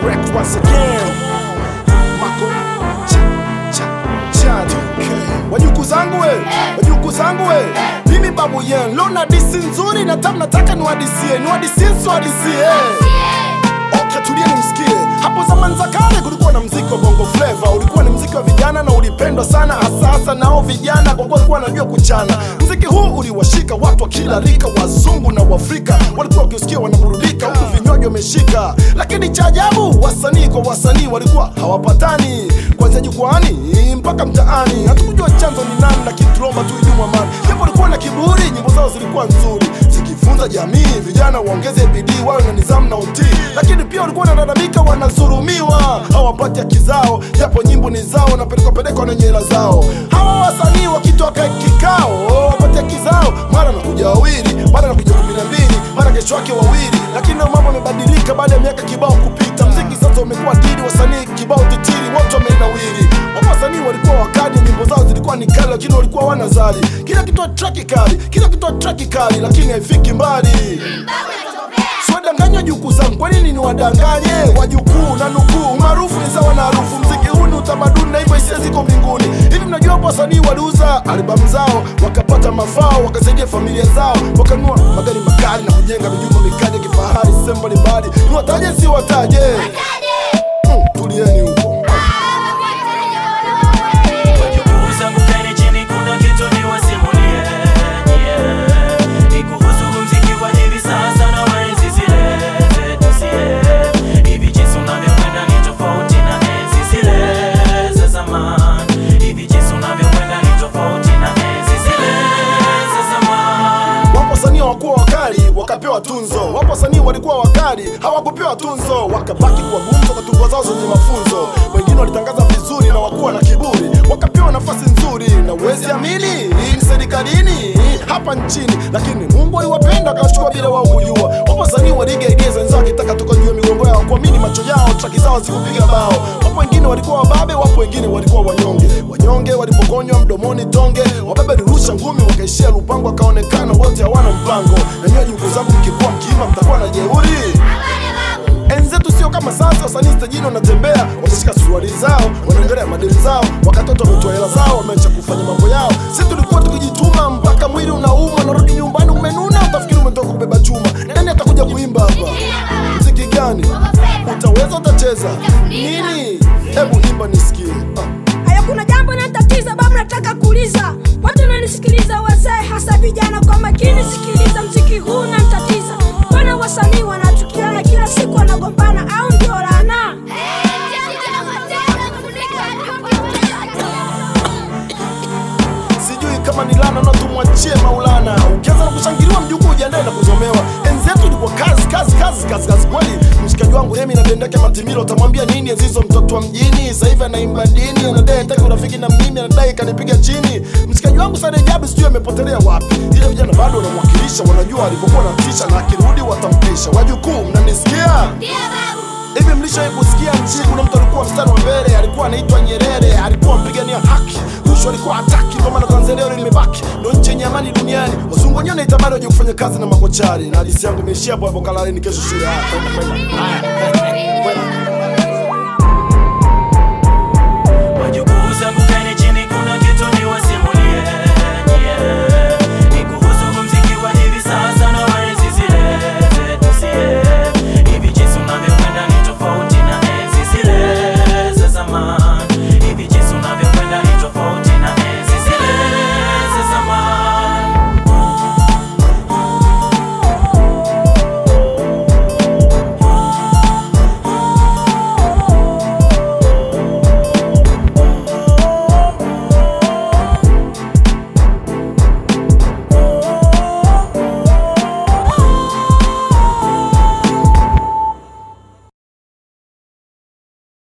Rex once again. Mako cha cha cha Wajuku zangu we, wajuku zangu we. Mimi babu yen, leo na disi nzuri na tamu nataka niwadisie, niwadisie siwadisie. Okay, tulia nimsikie. Hapo zamani za kale kulikuwa na mziki wa bongo flava, ulikuwa ni mziki wa vijana na ulipendwa sana, hasa hasa nao vijana kwa kuwa walikuwa wanajua kuchana. Mziki huu uliwashika watu wa kila rika, wazungu na Waafrika walikuwa wakiusikia wanaburudika, huku vinywaji wameshika. Lakini cha ajabu, wasanii kwa wasanii walikuwa hawapatani, kuanzia jukwani mpaka mtaani. Hatukujua chanzo ni nani, lakini tuliomba tu idumu amani. Japo walikuwa na kiburi, nyimbo zao zilikuwa nzuri zikifunza jamii, vijana waongeze bidii, wawe na nidhamu na utii. Lakini pia walikuwa wanalalamika, wanadhulumiwa, hawapati haki zao, japo nyimbo ni zao na pelekwa pelekwa na nyela zao. Hawa wasanii wakitoka kikao wapate haki zao, mara nakuja wawili, mara nakuja kumi na mbili, mara kesho yake wawili. Lakini na mambo yamebadilika baada ya miaka kibao kupita. Mziki sasa umekuwa dini, wasanii kibao titiri, wote wamenawiri. Wapo wasanii walikuwa wakali, nyimbo zao zilikuwa ni kali, lakini walikuwa wanazali. Kila kitu traki kali, kila kitu traki kali, lakini haifiki mbali. Siwadanganywa jukuu zangu, kwa nini niwadanganye wajukuu na nukuu? Maarufu ni sawa na harufu, mziki huu ni utamaduni na hivyo hisia ziko mbinguni. Hivi mnajua hapo wasanii waliuza albamu zao wakapata mafao, wakasaidia familia zao, wakanunua magari makali na kujenga mijumba mikali ya kifahari sehemu mbalimbali. Niwataje si wataje? Hmm, tulieni huko. Wajukuu zangu kaeni chini, kuna kitu niwasimulie, yeah. Ni kuhusu muziki wa hivi sasa na wa enzi zile zetu sie. Hivi jinsi unavyokwenda ni tofauti na enzi zile za zamani. Hivi jinsi unavyokwenda ni tofauti na enzi zile za zamani. Wapo wasanii hawakuwa wakali wakapewa tunzo, wapo wasanii walikuwa wakali hawakupewa tunzo, wakabaki kwa gumzo kwa tungo zao zenye mafunzo. Wengine walitangaza vizuri na wakuwa na kiburi, wakapewa nafasi nzuri, na uwezi amini hii ni serikalini hapa nchini, lakini Mungu aliwapenda akawachukua bila wao kujua. Wapo wasanii waliiga idea za wenzao, wakitaka toka juu ya migongo yao, kuamini macho yao, traki zao zikupiga bao. Wapo wengine walikuwa wababe, wapo wengine walikuwa wanyonge. Wanyonge walipokonywa mdomoni tonge, wababe walirusha ngumi, wakaishia Lupango, wakaonekana wote hawana mpango. Na nyinyi jukuu zangu, mkikuwa mkiima mtakuwa na jeuri. Enzi zetu sio kama sasa, wasanii stajini wanatembea, watashika suruali zao, wanaongelea madeni zao, wakatoto wametoa hela zao, wameacha kufanya mambo yao. Sisi tulikuwa tukijituma mpaka mwili unauma, narudi nyumbani umenuna, utafikiri umetoka kubeba chuma. Nani atakuja kuimba hapa? Mziki gani utaweza? Utacheza nini? Hebu imba nisikie. Ah. Haya, kuna jambo natatiza babu, nataka kuuliza watu nanisikiliza, wazee hasa vijana, kwa makini sikiliza, mziki huu natatiza. Mbona wasanii wanachukiana kila siku, wanagombana au ndio laana? sijui kama ni lana na tumwachie Maulana. Ukianza na kushangiliwa mjukuu, ujiandae na kuzomewa. Enzi yetu ilikuwa kazi kazi kazi kazi kazi kweli. Mshikaji wangu Remi na Dendeke Matimilo, utamwambia nini Azizo mtoto wa mjini? Sasa hivi anaimba dini, anadai hataki urafiki na mimi, anadai kanipiga chini. Mshikaji wangu Sade Jabi sijui amepotelea wapi, ila vijana bado wanamwakilisha, wanajua alivyokuwa na tisha, na akirudi watampisha. Wajukuu, mnanisikia? Hivi mlishawahi kusikia nchi kuna mtu alikuwa mstari wa mbele, alikuwa anaitwa Nyerere, alikuwa mpigania haki, rushwa alikuwa hataki, ndio maana Tanzania leo limebaki ndio nchi yenye amani duniani. Wazungu wenyewe wanaitamani waje kufanya kazi na makochari, na hadithi yangu imeishia hapo hapo. Kalaleni kesho shule. Haya, kwenda kwenda. Haya, kwenda.